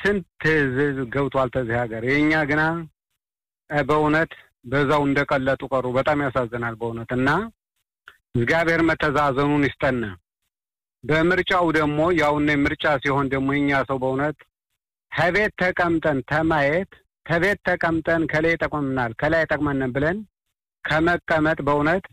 ስንት ህዝብ ገብቷል ተዚህ ሀገር። የእኛ ግና በእውነት በዛው እንደቀለጡ ቀሩ። በጣም ያሳዝናል በእውነት እና እግዚአብሔር መተዛዘኑን ይስጠን። በምርጫው ደግሞ ያውነ ምርጫ ሲሆን ደግሞ የኛ ሰው በእውነት ከቤት ተቀምጠን ተማየት ከቤት ተቀምጠን ከላይ ጠቅመናል ከላይ ጠቅመን ብለን ከመቀመጥ በእውነት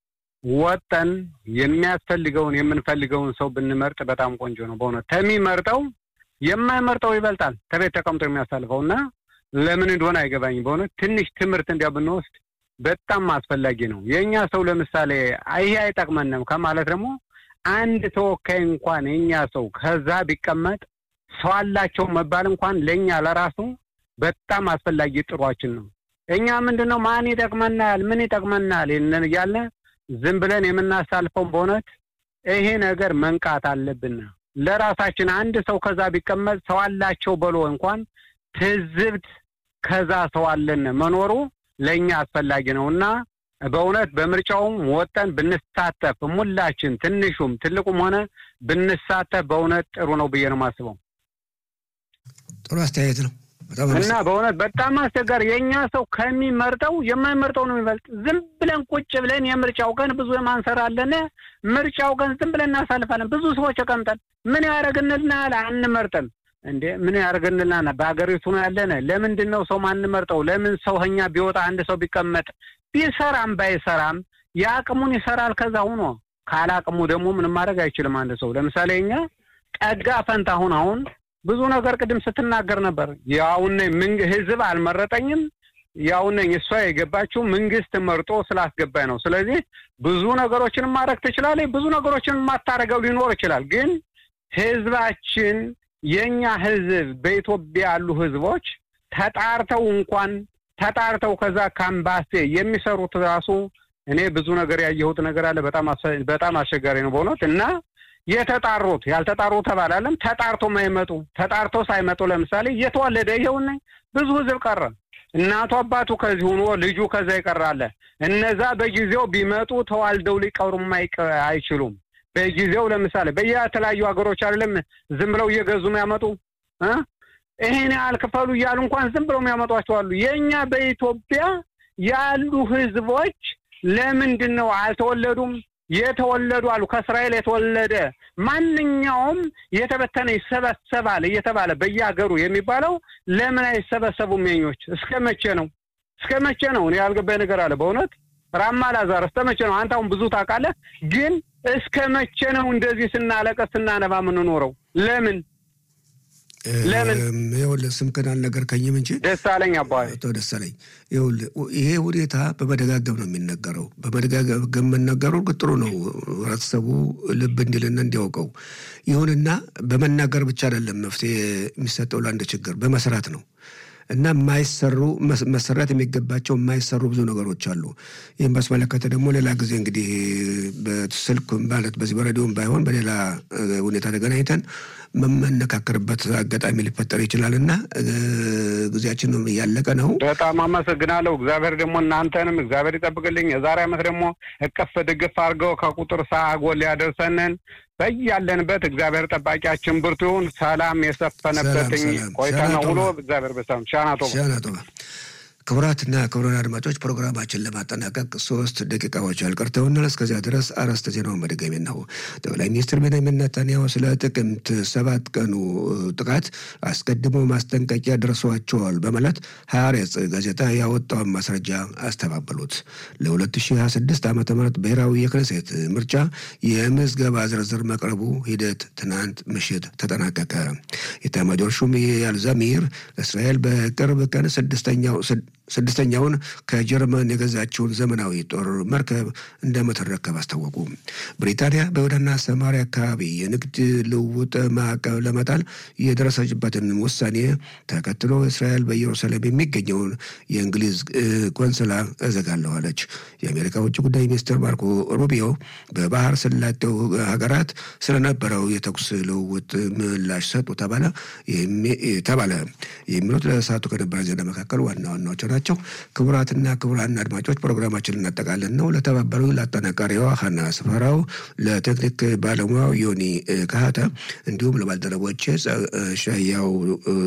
ወጠን የሚያስፈልገውን የምንፈልገውን ሰው ብንመርጥ በጣም ቆንጆ ነው። በእውነት ከሚመርጠው የማይመርጠው ይበልጣል ከቤት ተቀምጦ የሚያሳልፈው እና ለምን እንደሆነ አይገባኝም። በእውነት ትንሽ ትምህርት እንዲያ ብንወስድ በጣም አስፈላጊ ነው። የእኛ ሰው ለምሳሌ ይሄ አይጠቅመንም ከማለት ደግሞ አንድ ተወካይ እንኳን የእኛ ሰው ከዛ ቢቀመጥ ሰው አላቸው መባል እንኳን ለእኛ ለራሱ በጣም አስፈላጊ ጥሯችን ነው። እኛ ምንድን ነው ማን ይጠቅመናል፣ ምን ይጠቅመናል እያለ ዝም ብለን የምናሳልፈው በእውነት ይሄ ነገር መንቃት አለብን። ለራሳችን አንድ ሰው ከዛ ቢቀመጥ ሰው አላቸው በሎ እንኳን ትዝብት ከዛ ሰው አለን መኖሩ ለእኛ አስፈላጊ ነው እና በእውነት በምርጫውም ወጠን ብንሳተፍ ሙላችን ትንሹም ትልቁም ሆነ ብንሳተፍ በእውነት ጥሩ ነው ብዬ ነው የማስበው። ጥሩ አስተያየት ነው እና በእውነት በጣም አስቸጋሪ የእኛ ሰው ከሚመርጠው የማይመርጠው ነው የሚበልጥ። ዝም ብለን ቁጭ ብለን የምርጫው ቀን ብዙ የማንሰራለን ምርጫው ቀን ዝም ብለን እናሳልፋለን። ብዙ ሰዎች ተቀምጠን ምን ያደርግንልናል? አንመርጥም እንዴ ምን ያደርግንልናል? በሀገሪቱ ነው ያለን። ለምንድን ነው ሰው ማንመርጠው? ለምን ሰው እኛ ቢወጣ አንድ ሰው ቢቀመጥ ቢሰራም ባይሰራም የአቅሙን ይሰራል። ከዛ ሁኖ ካላቅሙ ደግሞ ምንም ማድረግ አይችልም አንድ ሰው። ለምሳሌ እኛ ጠጋ ፈንታ አሁን አሁን ብዙ ነገር ቅድም ስትናገር ነበር። ያውነ ህዝብ አልመረጠኝም ያውነኝ እሷ የገባችው መንግስት መርጦ ስላስገባኝ ነው። ስለዚህ ብዙ ነገሮችን ማድረግ ትችላለች፣ ብዙ ነገሮችን የማታረገው ሊኖር ይችላል። ግን ህዝባችን የእኛ ህዝብ በኢትዮጵያ ያሉ ህዝቦች ተጣርተው እንኳን ተጣርተው ከዛ ካምባሴ የሚሰሩት ራሱ እኔ ብዙ ነገር ያየሁት ነገር አለ። በጣም በጣም አስቸጋሪ ነው በእውነት እና የተጣሩት ያልተጣሩ ተባላለም ተጣርቶ ማይመጡ ተጣርቶ ሳይመጡ ለምሳሌ እየተወለደ ይኸውና ብዙ ህዝብ ቀረ። እናቱ አባቱ ከዚህ ሆኖ ልጁ ከዛ ይቀራለ። እነዛ በጊዜው ቢመጡ ተዋልደው ሊቀሩም አይችሉም። በጊዜው ለምሳሌ በየተለያዩ ሀገሮች አይደለም ዝም ብለው እየገዙ የሚያመጡ ይሄን ያህል ክፈሉ እያሉ እንኳን ዝም ብለው የሚያመጧቸው አሉ። የእኛ በኢትዮጵያ ያሉ ህዝቦች ለምንድን ነው አልተወለዱም? የተወለዱ አሉ። ከእስራኤል የተወለደ ማንኛውም የተበተነ ይሰበሰባል እየተባለ በየሀገሩ የሚባለው ለምን አይሰበሰቡም? የኞች እስከ መቼ ነው? እስከ መቼ ነው? እኔ ያልገባኝ ነገር አለ በእውነት ራማ ላዛር እስከ መቼ ነው? አንተ አሁን ብዙ ታውቃለህ፣ ግን እስከ መቼ ነው እንደዚህ ስናለቀስ ስናነባ የምንኖረው? ለምን ለምን ይኸውልህ ስምክን አልነገርከኝም እንጂ ደሳለኝ አባይ አቶ ደሳለኝ ይኸውልህ ይሄ ሁኔታ በመደጋገም ነው የሚነገረው። በመደጋገም መነገሩ ጥሩ ነው፣ ህብረተሰቡ ልብ እንዲልና እንዲያውቀው። ይሁንና በመናገር ብቻ አይደለም መፍትሄ የሚሰጠው ለአንድ ችግር በመስራት ነው። እና የማይሰሩ መሰራት የሚገባቸው የማይሰሩ ብዙ ነገሮች አሉ። ይህም ባስመለከተ ደግሞ ሌላ ጊዜ እንግዲህ በስልክ ማለት በዚህ በሬዲዮም ባይሆን በሌላ ሁኔታ ተገናኝተን መመነካከርበት አጋጣሚ ሊፈጠር ይችላል እና ጊዜያችን እያለቀ ነው። በጣም አመሰግናለሁ። እግዚአብሔር ደግሞ እናንተንም እግዚአብሔር ይጠብቅልኝ። የዛሬ ዓመት ደግሞ እቅፍ ድግፍ አድርገው ከቁጥር ሳጎል ያደርሰንን በያለንበት እግዚአብሔር ጠባቂያችን ብርቱ ይሁን። ሰላም የሰፈነበትኝ ቆይታ ነው ውሎ እግዚአብሔር በሰላም ሻናቶ ሻናቶ ክቡራትና ክቡራን አድማጮች ፕሮግራማችን ለማጠናቀቅ ሶስት ደቂቃዎች አልቀርተውናል። እስከዚያ ድረስ አርዕስተ ዜናውን በድጋሚ ነው። ጠቅላይ ሚኒስትር ቤንያሚን ኔታንያሁ ስለ ጥቅምት ሰባት ቀኑ ጥቃት አስቀድሞ ማስጠንቀቂያ ደርሷቸዋል በማለት ሐሬጽ ጋዜጣ ያወጣውን ማስረጃ አስተባበሉት። ለ2026 ዓ ም ብሔራዊ የክነሴት ምርጫ የምዝገባ ዝርዝር መቅረቡ ሂደት ትናንት ምሽት ተጠናቀቀ። የኤታማዦር ሹም ኢያል ዛሚር እስራኤል በቅርብ ቀን ስድስተኛው ስድስተኛውን ከጀርመን የገዛችውን ዘመናዊ ጦር መርከብ እንደምትረከብ አስታወቁ። ብሪታንያ በይሁዳና ሰማሪያ አካባቢ የንግድ ልውውጥ ማዕቀብ ለመጣል የደረሰችበትን ውሳኔ ተከትሎ እስራኤል በኢየሩሳሌም የሚገኘውን የእንግሊዝ ቆንስላ እዘጋለሁ አለች። የአሜሪካ ውጭ ጉዳይ ሚኒስትር ማርኮ ሩቢዮ በባህር ሰላጤው ሀገራት ስለነበረው የተኩስ ልውውጥ ምላሽ ሰጡ ተባለ ተባለ የሚሉት ለሰዓቱ ከነበረ ዜና መካከል ዋና ዋናዎች ናቸው። ክቡራትና ክቡራን አድማጮች ፕሮግራማችን እናጠቃለን ነው። ለተባበሩ ለአጠናቃሪዋ ሀና ስፈራው፣ ለቴክኒክ ባለሙያው ዮኒ ካህተ እንዲሁም ለባልደረቦች ሻያው